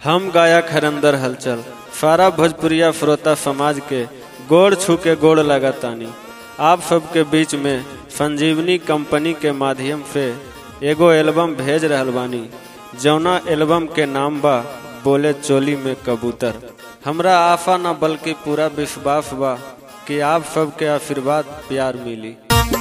हम गायक हरंदर हलचल सारा भोजपुरिया श्रोता समाज के गोड़ छू के गोड़ लगातानी आप सबके बीच में संजीवनी कंपनी के माध्यम से एगो एल्बम भेज रहल बानी जौना एल्बम के नाम बा बोले चोली में कबूतर हमरा आशा न बल्कि पूरा विश्वास बा कि आप सबके आशीर्वाद प्यार मिली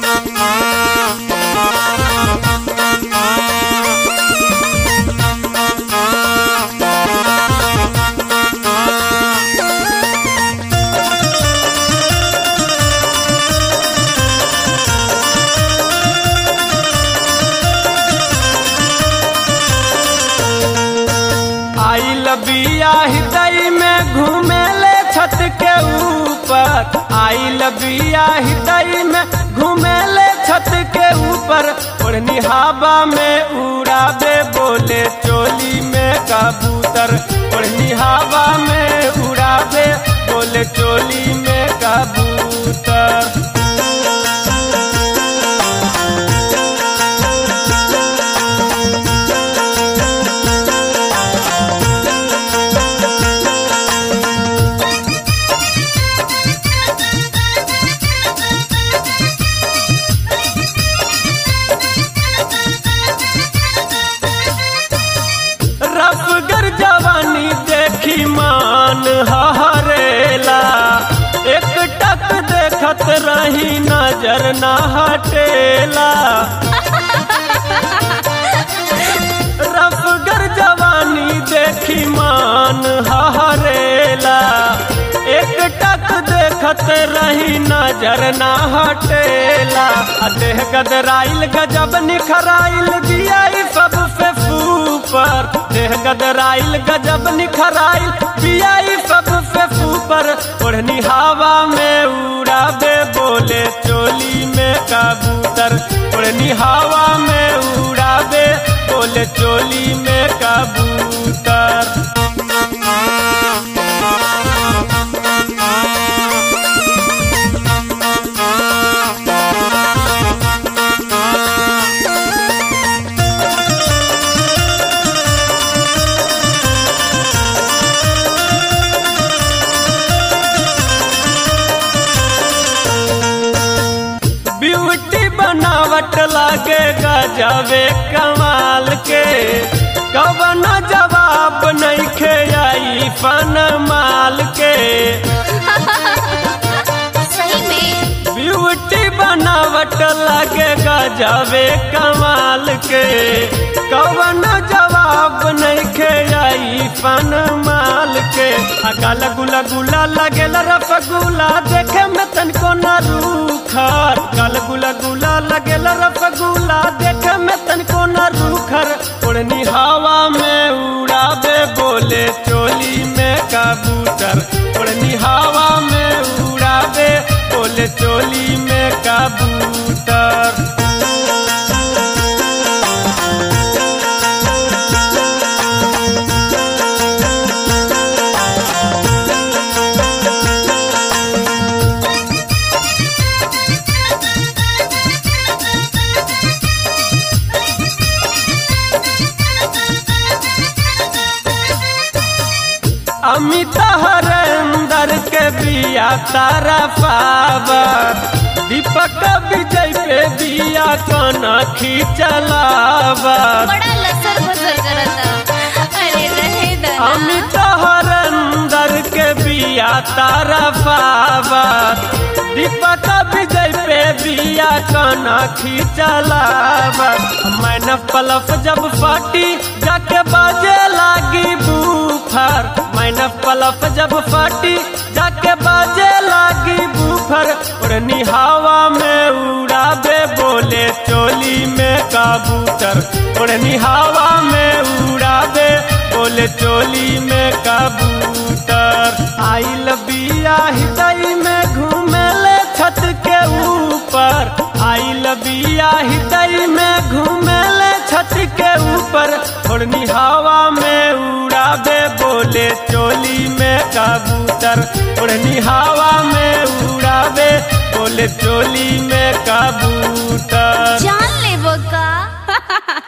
आई लबिया हृदय में घूमे ले छत के ऊपर आई लबिया हृदय में घूमे ले छत के ऊपर ओढ़नी हवा में उड़ाबे बोले चोली में कबूतर ओढ़नी हवा में उड़ाबे बोले चोली में कबूतर रफगर जवानी देखी मान हरेला एक टक देखत रही नजर न हटेला रफगर जवानी देखी मान हरेला एक टक देखत रही नजर न हटेला आ देह गदराइल गजब निखराइल दिया सबसे फूपर देह गदराइल गजब निखराइल दिया सबसे फूपर ओढ़नी हवा में उड़ाबे बोले चोली में कबूतर ओढ़नी हवा में उड़ाबे बोले चोली में कबूतर ब्यूटी बनावट लागे गजबे कमाल के कवन जवाब नहीं खे आई फन माल के सही में ब्यूटी बनावट लागे गजबे कमाल के कवन जवाब नहीं खे आई फन माल के आ गल गुला गुला लगेल रसगुल्ला देखे में तनको न रूखर गल गुला गुला लगेल रसगुल्ला देखे में तनको न रूखर उड़नी हवा में उड़ाबे बोले चोली में कबूतर उड़नी हवा में उड़ाबे बोले चोली में कबूतर अमित हरेंदर के बिया तारा पावर दीपक विजय पे बिया कन खींचलावर बड़ा लसर बसर करता अरे रहे दना अमित हरेंदर के बिया तारा पावर दीपक विजय पे बिया कन खींचलावर मैंने पलफ जब फटी जाके बाजे लागी बूफर मैंने पलफ जब फटी जाके बाजे लागी बूफर उड़नी हवा में उड़ाबे बोले चोली में कबूतर उड़नी हवा में उड़ाबे बोले चोली में कबूतर आई लबिया हृदय में घूमे ले छत के ऊपर आई लबिया हृदय में घूमे ले छत के ऊपर थोड़नी हवा में उड़ाबे बोले चोली में कबूतर उड़नी हवा में उड़ाबे बोले चोली में कबूतर जा